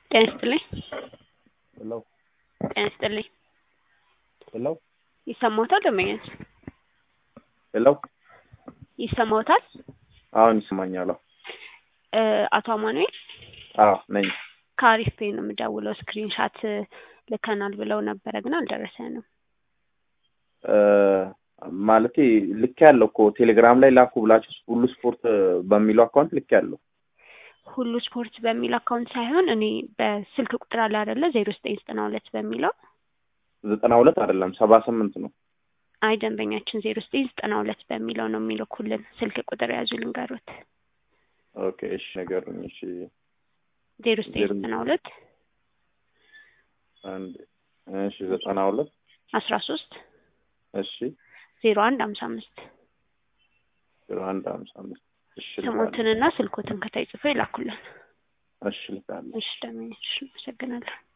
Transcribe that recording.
ጤና ይስጥልኝ። ሄሎ ጤና ይስጥልኝ። ሄሎ ይሰማዎታል? ደንበኛች ሄሎ ይሰማዎታል? አሁን ይሰማኛል። እ አቶ አማኑኤል አዎ ነኝ። ከአሪፍ ፔይ ነው የምደውለው። ስክሪን ሻት ልከናል ብለው ነበረ ግን አልደረሰንም። እ ማለቴ ልክ ያለው እኮ ቴሌግራም ላይ ላኩ ብላችሁ ሁሉ ስፖርት በሚለው አካውንት ልክ ያለው ሁሉ ስፖርት በሚል አካውንት ሳይሆን እኔ በስልክ ቁጥር አለ አይደለ ዜሮ ዘጠኝ ዘጠና ሁለት በሚለው ዘጠና ሁለት አይደለም ሰባ ስምንት ነው። አይ ደንበኛችን ዜሮ ዘጠኝ ዘጠና ሁለት በሚለው ነው የሚልኩልን። ስልክ ቁጥር ያዙ ልንገሩት። ኦኬ እሺ ነገሩኝ። እሺ ዜሮ ዘጠኝ ዘጠና ሁለት አንድ እሺ ዘጠና ሁለት አስራ ሶስት እሺ ዜሮ አንድ ሀምሳ አምስት ዜሮ አንድ ሀምሳ አምስት እሺ ስሞትንና ስልኮትን ከታይ ጽፎ ይላኩልን። እሺ ልካለሁ። እሺ ደንበኛችን አመሰግናለሁ።